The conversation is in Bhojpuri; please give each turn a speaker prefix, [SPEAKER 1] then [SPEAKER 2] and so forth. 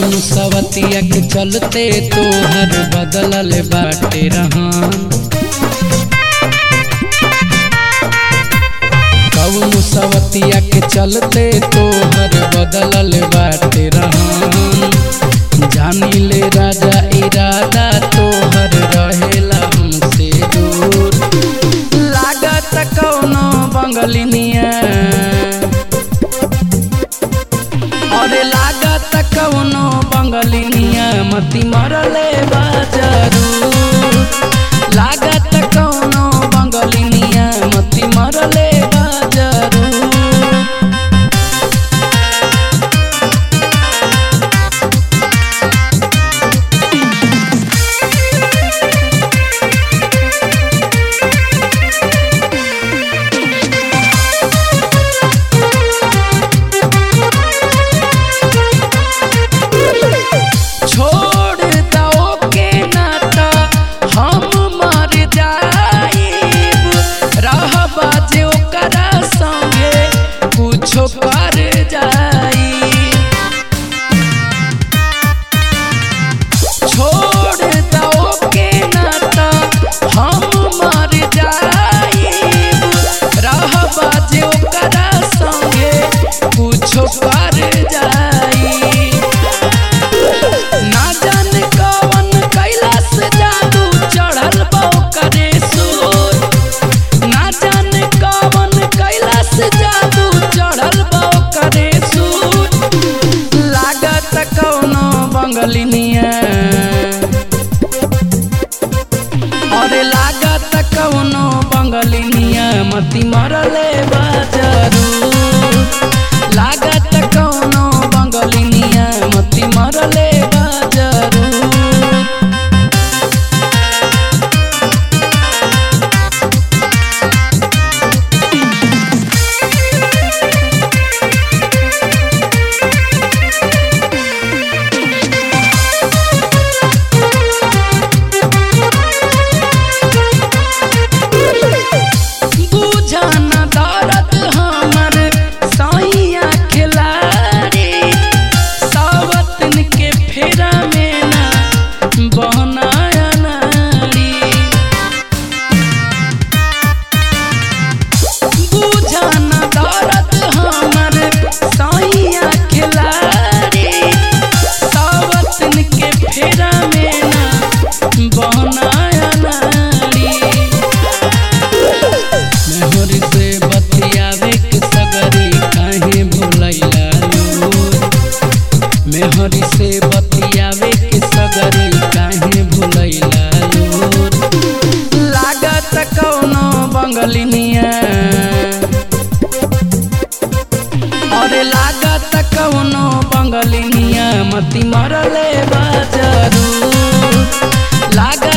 [SPEAKER 1] कौन सवतिया के चलते तोहर बदलल बाटे रहन कौन सवतिया के चलते तोहर बदलल बाटे रहन जानी ले राजा इरादा तोहर रहेला हमसे दूर लागत कौनो बंगलिनिया अरे लागत कौनो बंगलिनिया मती मरले बाजारू लागत कौनो बंगलिनिया मती मरले बाजारू छोड़ दो के नाता हम मर जाइब रहबा जे ओकरा संगे कुछो कर जाई छोड़ दो के नाता हम मर जाइब रहबा जे ओकरा संगे कुछो कर जाई ना जाने कवन कैलाश जादू चढ़ल बा करे सूर ना जाने कवन कैलाश जादू चढ़ल बा करे सूर लागत कौनो बंगलिनिया अरे लागत कौनो बंगलिनिया मती मरले बाजारू लागत कौनो बंगलिनिया मती मरले बाजारू बुझन दर्द हमर सैया खिलाड़ी सावतन के फेरा में ना बहनाया नारी बुझन दर्द हमर सैया खिलाड़ी सावतन के फेरा में ना बहनाया नारी मेहर से बतियावे के सगरी काहे भुलैला लोर मेहर से बतियावे के सगरी काहे भुलैला लोर लागत कौनो बंगलिनिया अरे लागत कौनो बंगलिनिया मती मरले बाजारू लागत